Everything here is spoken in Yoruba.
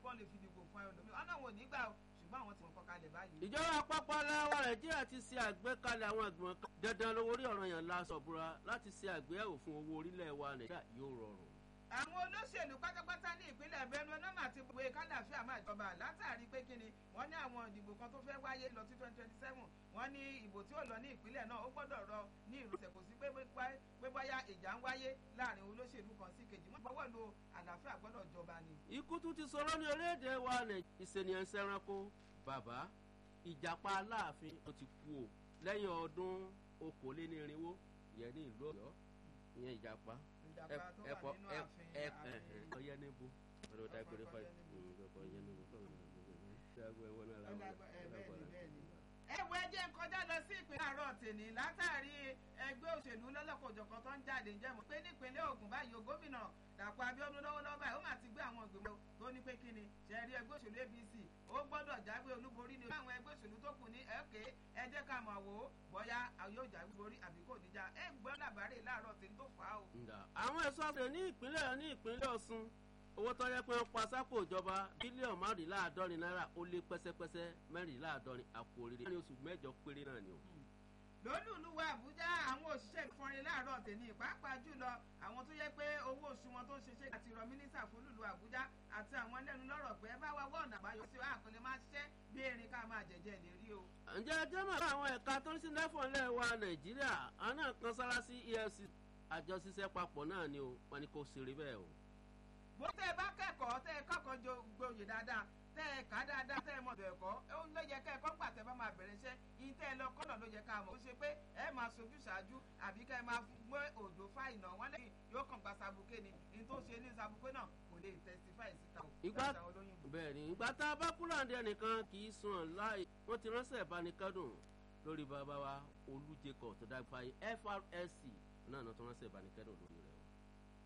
kó lè fi dìbò fún ẹlòmíì ọ̀nà wọn ò ní gbà o ṣùgbọ́n àwọn tí wọ́n kọ́ kalẹ̀ báyìí. ìjọba àpapọ̀ aláwọ̀ nàìjíríà ti ṣe àgbékalẹ̀ àwọn ìgbìmọ̀ kan dandan lówó orí ọ̀ràn yẹn lásọ̀ búra láti ṣe àgbéyẹ̀wò fún owó orílẹ̀ wa nàìjíríà yóò rọrùn. àwọn olóṣèlú pátápátá ní ìpínlẹ̀ benue náà máa ti pè kálàfíà máa jọba látàrí pé kí ni wọ́n ní àwọn ìdìbò kan tó fẹ́ wáyé lọ sí twenty twenty seven wọ́n ní ìbò tí ó lọ ní ìpínlẹ̀ náà ó gbọ́dọ̀ rọ ní ìrọsẹ̀ kò sí pé pé bóyá ìjà ń wáyé láàrin olóṣèlú kan sí kejì wọ́n gbọ́wọ́ lo àlàáfíà gbọ́dọ̀ jọba ni. ikú tún ti sọ̀rọ̀ ní orílẹ̀-èdè wa nàìjíríà ìṣènìyàn ṣẹranko bàbá ìjàpá aláàfin tó ti kú o lẹ́yìn ọdún okòólénírínwó ìyẹn ní ìlú ọ̀yọ́ ìyẹn ìjàpá ìjàpá tó wà nínú ààfin ààfin ọyẹ níbo ọdún dágbére fáyì ọkọ ọyẹ níbo ẹwọ ẹjẹ ń kọjá lọ sí ìpínlẹ̀ àárọ̀ tèmi látàrí ẹgbẹ́ òṣèlú lọ́lọ́kọ̀jọ̀kan tó ń jáde ǹjẹ́ mọ̀ pé nípínlẹ̀ Ògùn báyìí gómìnà Dàpọ̀ Abíọ́dún lọ́wọ́lọ́wọ́ báyìí ó mà ti gbé àwọn ìgbìmọ̀ tó ní pé kí ni ṣẹ̀rí ẹgbẹ́ òṣèlú APC ó gbọ́dọ̀ jáwé olúborí ni àwọn ẹgbẹ́ òṣèlú tó kù ní ẹ̀kẹ́ ẹ jẹ́ ká mọ̀ wò ó bóyá yóò jáwé borí àbí kò níjà ẹ gbọ́ làbárè láàárọ̀ tèmi tó fà á o. àwọn ẹ̀ṣọ́ àgbẹ̀ ní ìpínlẹ̀ ní ìpínlẹ̀ Ọ̀ṣun owó tó yẹ pé wọ́n pa sápò ìjọba bílíọ̀nù márùnléláàádọ́rin náírà ó lé pẹ́sẹ́pẹ́sẹ́ mẹ́rìnléláàádọ́rin àpò òrìrì láàrin oṣù mẹ́jọ péré náà ni o. lólùlùwà Àbújá àwọn òṣìṣẹ́ ìfọrin láàárọ̀ tèmi pàápàá jùlọ àwọn tó yẹ pé owó oṣù wọn tó ń ṣiṣẹ́ àti rọ mínísítà fún lùlù Àbújá àti àwọn lẹ́nu lọ́rọ̀ pé bá wa wọ́n ọ̀nà àbáyọ sí àkọlé máa ṣiṣẹ́ bí erin ká máa jẹ̀jẹ̀ lè rí o. ǹjẹ́ ẹjẹ́ mọ̀ fún àwọn ẹ̀ka tó ń sí lẹ́fọ̀n lẹ́ wa Nàìjíríà àwọn náà kan sára sí EFCC àjọṣiṣẹ́ papọ̀ náà ni o wọn ni kò ṣeré bẹ́ẹ̀ o bó tẹ́ ẹ bá kẹ́kọ̀ọ́ tẹ́ ẹ kọ́kọ́ gboyè dáadáa tẹ́ ẹ kà dáadáa tẹ́ ẹ mọ̀ ọ̀dọ̀ ẹ̀kọ́ ó ló yẹ ká ẹ̀kọ́ gbà tẹ́ bá máa bẹ̀rẹ̀ iṣẹ́ yín tẹ́ ẹ lọ kọ́nà ló yẹ ká mọ̀ ó ṣe pé ẹ máa sojú ṣáájú àbí ká ẹ máa gbé òjò fáìnà wọn lẹ́yìn yóò kàn gba sabuké ni ní tó ṣe ní sabuké náà kò lè testify síta o. ìgbà bẹ́ẹ̀ ni ìgbà tá a bá kúrò àǹdí ẹnìkan kì í sùn láì wọ́n ti ránṣẹ́ ìbánikẹ́dùn lórí bàbá wa Olú Jacob tó dágbà FRSC náà náà tó ránṣẹ́ ìbánikẹ́dùn lórí rẹ̀ o.